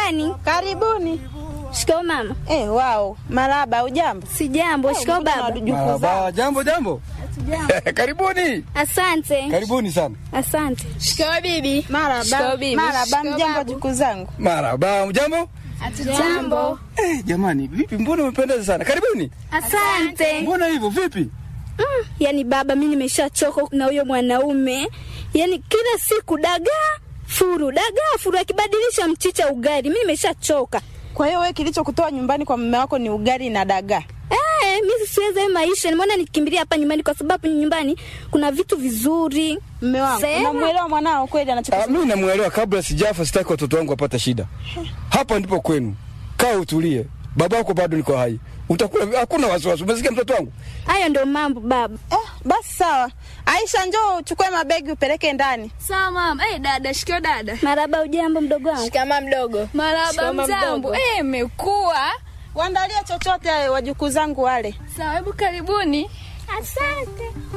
ndani. Karibuni. Shikao mama. Eh, wao. Maraba, ujambo? Si jambo. Shikao Mbona baba. wajukuu Marhaba, zao? jambo jambo. Karibuni. Asante. Karibuni sana. Asante. Shikamoo bibi. Maraba. Shikamoo bibi. Maraba, Shikamoo mjambo babu. jukuu zangu. Marhaba, jambo. Jambo. Eh, jamani, vipi mbona umependeza sana? Karibuni. Asante. Mbona hivyo vipi? Mm, yani baba, mi nimeshachoka na huyo mwanaume. Yani kila siku dagaa furu, dagaa furu, akibadilisha mchicha ugali. Mi nimeshachoka. Kwa hiyo wewe kilichokutoa nyumbani kwa mume wako ni ugali na dagaa. Eh, mi siwezi hayo maisha. Nimeona nikimbilia hapa nyumbani kwa sababu nyumbani kuna vitu vizuri. Mume wangu, Sema. unamwelewa mwanao kweli Ah, anachokisema? mimi namuelewa kabla sijafa sitaki watoto wangu wapate shida. Hapa ndipo kwenu. Kaa utulie. Babako bado niko hai. Utakula hakuna wasiwasi. Umesikia mtoto wangu? Hayo ndio mambo baba. Eh, basi sawa. Aisha, njoo uchukue mabegi upeleke ndani. Sawa mama. Eh, dada, shikao dada. Maraba, ujambo mdogo wangu? Shikamoo mdogo. Maraba Shikamoo mjambo. mdogo. Eh, imekuwa. Waandalie chochote wajukuu zangu wale. Sawa, hebu karibuni. Asante.